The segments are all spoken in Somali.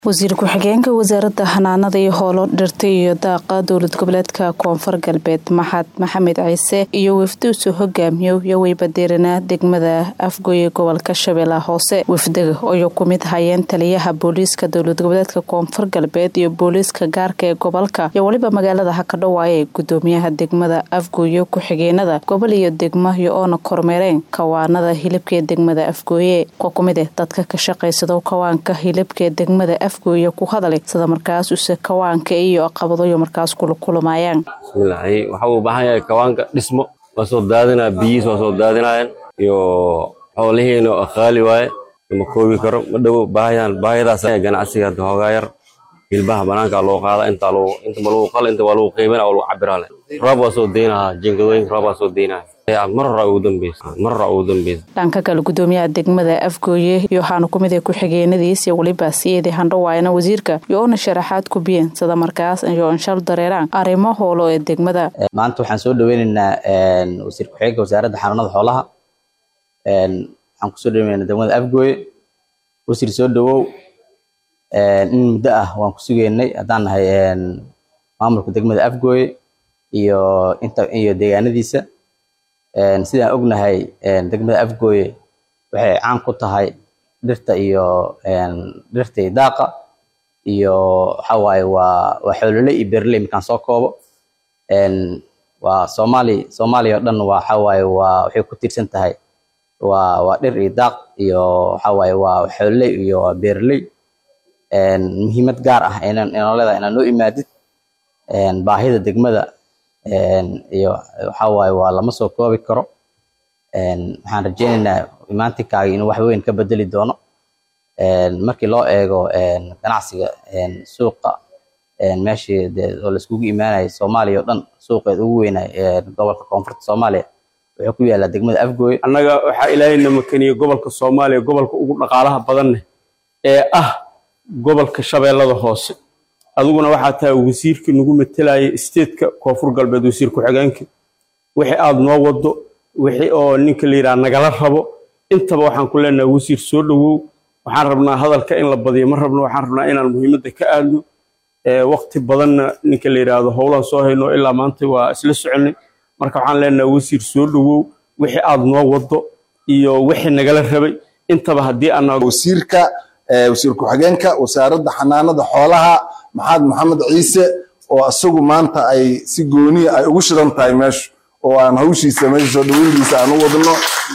wasiir ku-xigeenka wasaaradda xanaanada iyo hoolo dhirta iyo daaqa dowlad goboleedka koonfur galbeed maxad maxamed ciise iyo wafduusu hogaamiyo iyo weybadeerina degmada afgoye gobolka shabeellaha hoose wafdaga ayuu ku mid hayeen taliyaha booliiska dowlad goboleedka koonfur galbeed iyo booliiska gaarka ee gobolka iyo weliba magaalada hakadhawaaye gudoomiyaha degmada afgooye ku-xigeenada gobol iyo degmo iyo oona kormeereen kawaanada hilibka ee degmada afgooye kuwa kumid eh dadka ka shaqaysado kawaanka hilibka ee degmada afgooye ku hadalay sida markaas use kawaanka iyo aqabadayo markaas kula kulamayaan bismillaahi waxa uu u baahan yahay kawaanka dhismo waa soo daadinaya biyihiis waa soo daadinayaan iyo xoolihiina oo qaali waaye ma koobi karo ma dhowo baahayaan baahiyadaas ganacsiga hadda hoogaa yar hilbaha banaanka loo qaada inta lagu inta ma lagu qala inta waa lagu qiimina oo lagu cabira le roob waa soo deynaha jinkadooyinka roob waa soo deynaya mar hore ugu dambeysa mar hore ugu dambeysa dhanka kale gudoomiyaha degmada afgooye iyo waxaana ku mid ah ku-xigeenadiis iyo weliba siyeedii handhawaayana wasiirka iyo oona sharaxaad ku biyeen sida markaas iyo inshal dareeraan arrimo hoolo ee degmada maanta waxaan soo dhaweyneynaa wasiir ku-xigeenka wasaaradda xanaanada xoolaha waxaan kusoo dhaweyneynaa degmada afgooye wasiir soo dhawow in muddo ah waan ku sugeynay haddaan nahay maamulka degmada afgooye iyo inta iyo deegaanadiisa sidaan ognahay degmada afgooye waxay caan ku tahay dhirta iyo dhirta iyo daaqa iyo waxa waaye waa waa xoololey iyo beerley markaan soo koobo waa soomaali soomaaliya oo dhan waa waxa waaye waa waxay ku tiirsan tahay waa waa dhir iyo daaq iyo waxa waaye waa xoololey iyo waa beerley muhiimad gaar ah inoo leedahay inaad noo imaadid baahida degmada iyo waxa waaye waa lama soo koobi karo waxaan rajeyneynaa imaantinkaaga inuu wax weyn ka bedeli doono markii loo eego ganacsiga suuqa meeshii oo laiskugu imaanayay soomaaliya oo dhan suuqeed ugu weynay gobolka koonfurta soomaaliya wuxuu ku yaalaa degmada afgooye annaga waxaa ilaahayna makaniye gobolka soomaaliya gobolka ugu dhaqaalaha badanne ee ah gobolka shabeellada hoose adiguna waxaa tahay wasiirkii nagu matelaya statetka koonfur galbeed wasiir ku-xigeenka wixii aada noo wado wixii oo ninka la yidhaha nagala rabo intaba waxaan ku leenahay wasiir soo dhowow waxaan rabnaa hadalka in la badiyo ma rabno waxaan rabnaa inaan muhiimadda ka aadno waqti badanna ninka la yidhaahdo howlaan soo hayno ilaa maanta waa isla soconay marka waxaan leenahay wasiir soo dhowow wixii aada noo wado iyo wixii nagala rabay intaba haddii ana wasiirka wasiir ku-xigeenka wasaaradda xanaanada xoolaha maxamed maxamed ciise oo isagu maanta ay si gooniya ay ugu shidan tahay meeshu oo aan hawshiisa meesha soo dhaweyntiisa aan u wadno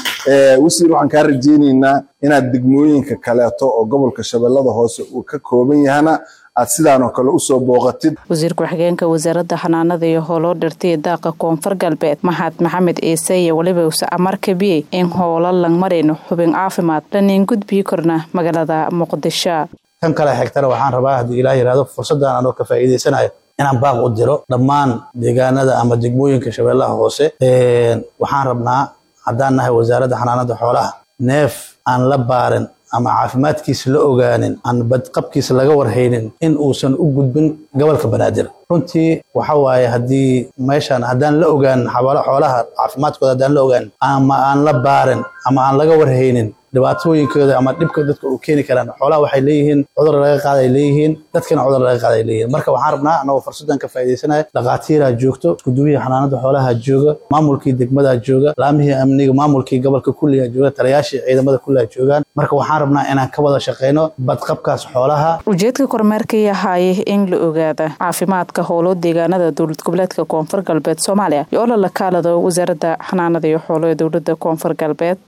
wasiir waxaan kaa rajeyneynaa inaad degmooyinka kaleeto oo gobolka shabeellada hoose uu ka kooban yahana aad sidaanoo kale usoo booqatid wasiir ku-xigeenka wasaaradda xanaanada iyo hooloo dhirta iyo daaqa koonfur galbeed maxad maxamed ciise iyo weliba use amar kabiyey in howlo langmarayno xubin caafimaad laniin gudbii korna magaalada muqdisho kan kale xigtana waxaan rabaa haddii ilaah yidhahdo fursaddan anoo ka faa'iidaysanayo inaan baaq u diro dhammaan deegaanada ama degmooyinka shabeellaha hoose waxaan rabnaa haddaan nahay wasaaradda xanaanada xoolaha neef aan la baarin ama caafimaadkiisa la ogaanin aan badqabkiisa laga warhaynin in uusan u gudbin gobolka banaadir runtii waxa waaye haddii meeshan haddaan la ogaanin xabaalo xoolaha caafimaadkooda haddaan la ogaanin ama aan la baarin ama aan laga warhaynin dhibaatooyinkooda ama dhibka dadka u keeni karaan xoolaha waxay leeyihiin cudur laga qaaday leeyihiin dadkana cudur laga qaaday leeyihiin marka waxaan rabnaa anagoo fursadan ka faa'iidaysanaya dhaqaatiiraa joogto iskuduwihii xanaanada xoolaha jooga maamulkii degmadaa jooga laamihii amniga maamulkii gobolka kulligaa jooga taliyaashii ciidamada kulligaa joogaan marka waxaan rabnaa inaan ka wada shaqeyno badqabkaas xoolaha ujeedka kormeerka yahaye in la ogaada caafimaadka howlo deegaanada dowlad goboleedka koonfur galbeed soomaaliya iyo oo la lakaalado wasaaradda xanaanada iyo xoolo ee dowladda koonfur galbeed